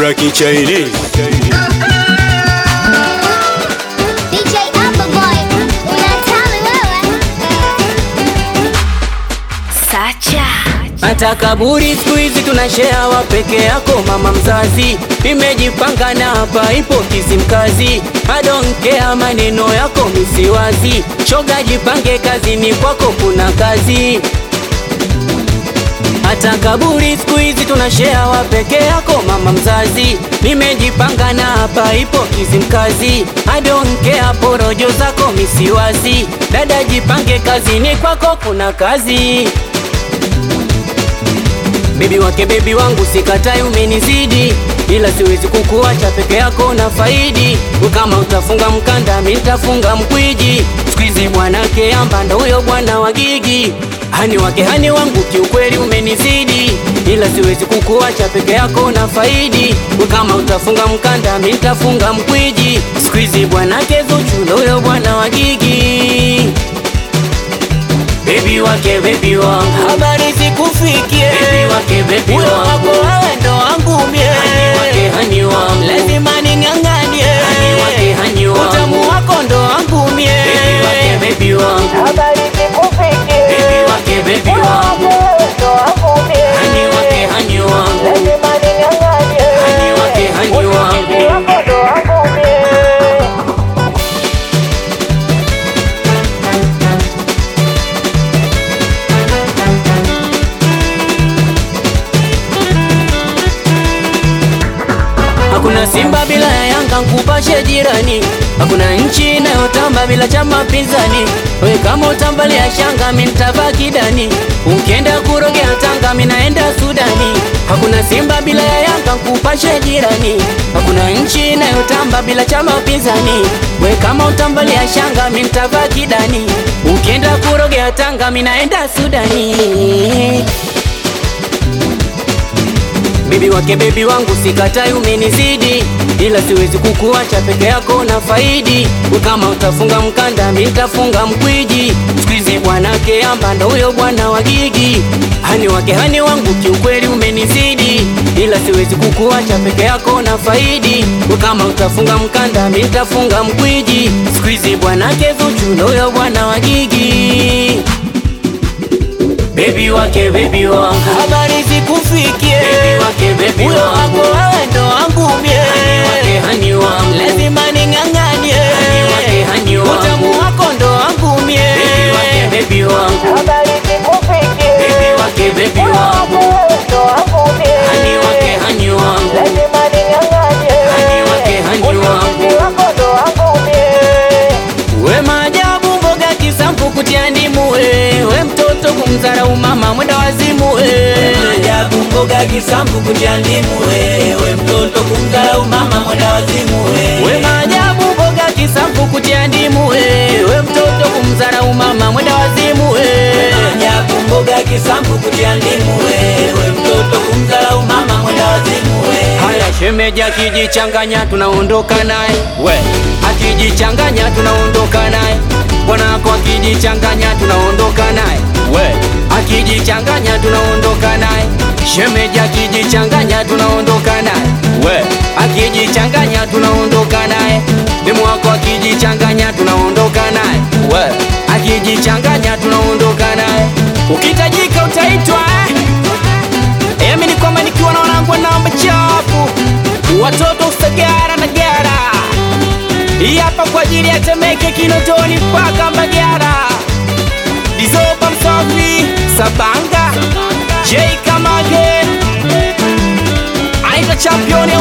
Dula Kichaini DJ Upperboy, unatali wewe. Sacha. Hata kaburi siku hizi tunashare wa peke yako mama mzazi, nimejipanga na hapa ipo Kizimkazi. I don't care maneno yako misiwazi, shoga jipange kazini kwako kuna kazi. Hata kaburi siku hizi tunashare wa peke yako mama mzazi, nimejipanga na hapa ipo Kizimkazi. I don't care porojo zako misiwazi, dada jipange kazini kwako kuna kazi. Bebi wake bebi wangu sikatai, umenizidi ila siwezi kukuacha peke yako na faidi. Kama utafunga mkanda mi nitafunga mkwiji. Squeezy bwanake amba ndo huyo bwana wa gigi. Hani wake hani wangu kiukweli umenizidi ila siwezi kukuacha peke yako na faidi. Kama utafunga mkanda mi nitafunga mkwiji. Squeezy bwanake Zuchu ndo huyo bwana wa gigi. Baby wake baby wangu, habari zikufikie. Baby wake baby wangu, wako wewe ndo wangu mie. Hani wake hani wangu, lazima ning'ang'anie. Hani wake hani wangu, utamu wako ndo wangu mie. Baby wake baby wangu, habari zikufikie. Baby wake baby wangu, ndo wangu mie. Hani wake hani wangu, lazima ning'ang'anie. Hani wake hani wangu, wako ndo wangu mie. Hakuna Simba bila ya Yanga, nkupashe jirani. Hakuna nchi inayotamba bila chama pinzani. We kama utambalia shanga, mi nitavaa kidani. Ukienda kurogea Tanga, mi naenda Sudani. Hakuna Simba bila ya Yanga, nkupashe jirani. Hakuna nchi inayotamba bila chama pinzani. We kama utambalia shanga, mi nitavaa kidani. Ukienda kurogea Tanga, mi naenda Sudani. Bibi wake bebi wangu sikatai, umenizidi ila siwezi kukuacha peke yako na faidi. Kama utafunga mkanda mi nitafunga mkwiji. Squeezy bwanake amba ndo huyo bwana wa gigi. Hani wake hani wangu kiukweli umenizidi ila siwezi kukuacha peke yako na faidi. Kama utafunga mkanda mi nitafunga mkwiji. Squeezy bwanake Zuchu ndo huyo bwana wa gigi. Baby wake baby wangu, habari zikufikie. Baby wake baby wangu, wako wewe ndo wangu mie. Hani wake hani wangu, lazima ning'ang'anie. Hani wake hani wangu, utamu wako ndo wangu mie. Baby wake baby wangu, habari zikufikie. Baby wake baby wangu, ndo wangu mie. Hani wake hani wangu, lazima ning'ang'anie. Hani wake hani wangu, wako ndo wangu mie. We maajabu mboga kisampu kutia ndimu we, we mtoto kumdharau mama mwenda wazimu we. Maajabu mboga kisambu kutia ndimu wewe mtoto kumdharau mama mwenda wazimu We wewe maajabu mboga kisampu kutia ndimu we, we mtoto kumdharau mama mwenda wazimu we. Maajabu mboga kisambu kutia ndimu wewe mtoto kumdharau mama mwenda wazimu wewe Haya shemeji akijichanganya tunaondoka naye we, akijichanganya tunaondoka naye bwanako akijichanganya tunaondoka naye we, akijichanganya tunaondoka naye shemeji akijichanganya tunaondoka naye we, akijichanganya tunaondoka naye demu wako akijichanganya tunaondoka naye we, akijichanganya tunaondoka naye ukitajika utaitwa eh? Emi ni kwamba nikiwa na wanangu namba chapu watoto usagara na gara hii hapa kwa ajili ya Temeke, Kinondoni mpaka Mbagara, Dizoba Msafi, Sabanga, J Kamage, aita championi